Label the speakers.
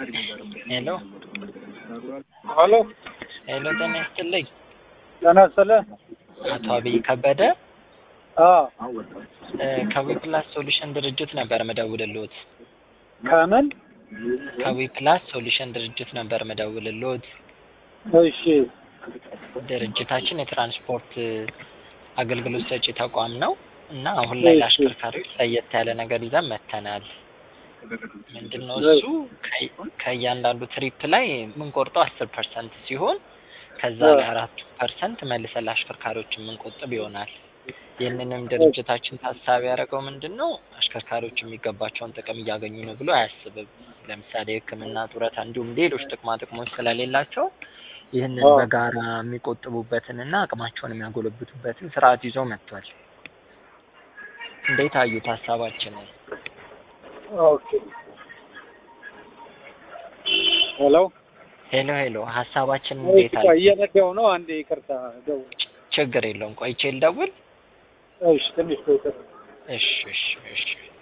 Speaker 1: ሄሎ
Speaker 2: ሄሎ
Speaker 1: ሄሎ፣ ጤና ይስጥልኝ።
Speaker 2: ጤና ይስጥልኝ።
Speaker 1: አቶ አብይ ከበደ
Speaker 2: አዎ
Speaker 1: እ ከዊፕላስ ሶሉሽን ድርጅት ነበር መደውልልዎት።
Speaker 2: ከምን?
Speaker 1: ከዊፕላስ ሶሉሽን ድርጅት ነበር መደውልልዎት።
Speaker 2: እሺ
Speaker 1: ድርጅታችን የትራንስፖርት አገልግሎት ሰጪ ተቋም ነው እና አሁን ላይ ለአሽከርካሪዎች ለየት ያለ ነገር ይዘን መጥተናል። ምንድነው እሱ ከ- ከእያንዳንዱ ትሪፕ ላይ የምንቆርጠው አስር ፐርሰንት ሲሆን ከዛ ላይ አራቱ ፐርሰንት መልሰን ለአሽከርካሪዎች የምንቆጥብ ይሆናል። ይህንንም ድርጅታችን ታሳቢ ያደረገው ምንድን ነው አሽከርካሪዎች የሚገባቸውን ጥቅም እያገኙ ነው ብሎ አያስብም። ለምሳሌ ሕክምና፣ ጡረታ እንዲሁም ሌሎች ጥቅማ ጥቅሞች ስለሌላቸው ይህንን
Speaker 2: አዎ።
Speaker 1: በጋራ የሚቆጥቡበትን እና አቅማቸውን የሚያጎለብቱበትን ስርዓት ይዞ መጥቷል። እንዴት አዩት ሀሳባችንን?
Speaker 2: ኦኬ ሄሎ
Speaker 1: ሄሎ ሄሎ፣ ሀሳባችንን እንዴት
Speaker 2: እሺ፣
Speaker 1: አዩ?
Speaker 2: ቆይ እየነዳሁ ነው። አንዴ ይቅርታ ደውል።
Speaker 1: ችግር የለውም ቆይቼ ልደውል።
Speaker 2: እሺ ትንሽ ቆይ።
Speaker 1: እሺ እሺ እሺ